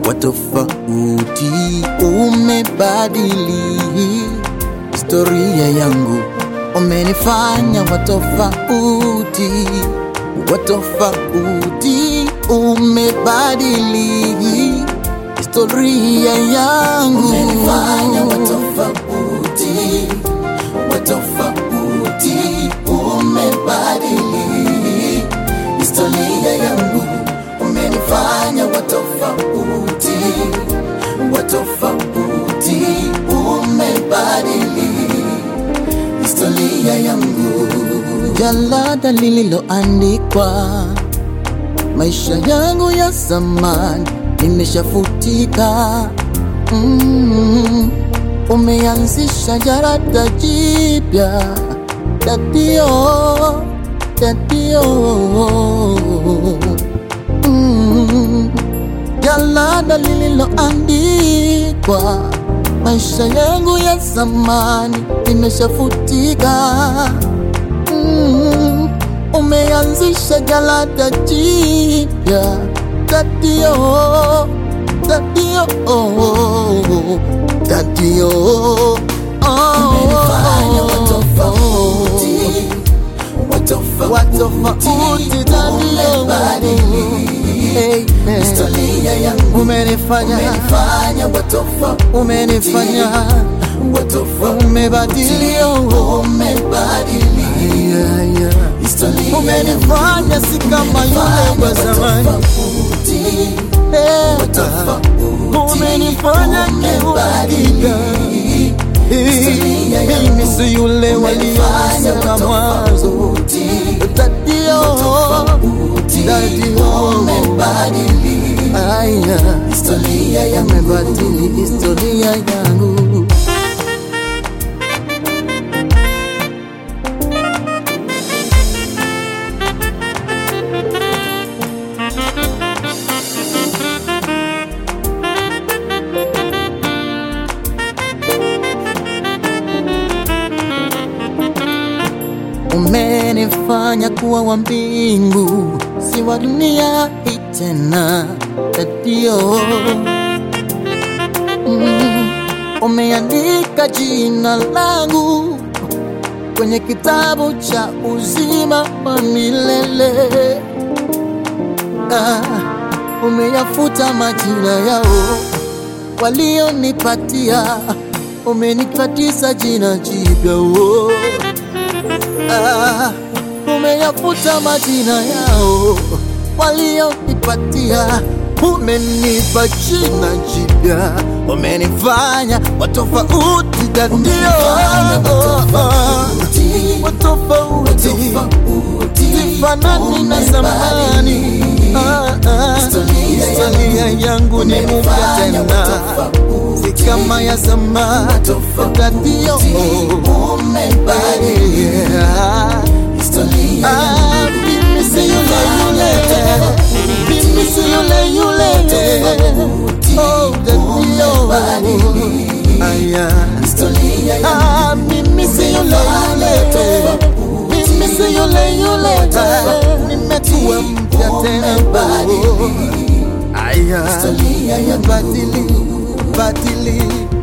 wa tofauti, umebadili historia yangu, umenifanya wa tofauti, wa tofauti, umebadili historia yangu, umenifanya wa tofauti, wa tofauti, umebadili historia yangu, umenifanya wa tofauti, wa tofauti, umebadili historia yangu. Jalada lililoandikwa maisha yangu ya zamani nimeshafutika. Mm, umeanzisha jalada jipya dadio, dadio. Mm, jalada lililoandikwa maisha yangu ya zamani nimeshafutika. Mm, umeanzisha jalada jipya dadio, dadio, dadio. Umenifanya wa tofauti, wa tofauti, watofauti dadio, umebadili Hey, hey. historia yangu, umenifanya umenifanya wa tofauti, umenifanya wa tofauti, umebadili umebadili yeah, yeah. historia umenifanya si kama yule wa zamani tofauti, Eh, tofauti, umenifanya kiubadilika historia yangu, mimi si yule waliyosema mwanzo dadio dadio umebadili aya historia yangu, umebadili historia yangu umenifanya kuwa wa mbingu, si wa dunia hii tena. Ndio mm, umeandika jina langu kwenye kitabu cha uzima wa milele. Ah, umeyafuta majina yao walionipatia, umenipatia jina jipya oh. Ah, umeyafuta majina yao walionipatia, umenipa jina jipya, umenifanya watofauti dadio, watofauti sifanani na zamani. Ah, ah, Historia yangu ni mpya tena, si kama ya zamani dadio. Yeah. Ah, mimi si yule yule, mimi si yule yule. Oh, dadio. Aya. Ah, mimi si yule yule, mimi si yule yule. Nimekuwa mpya tena. Oh. Aya. Badili, badili,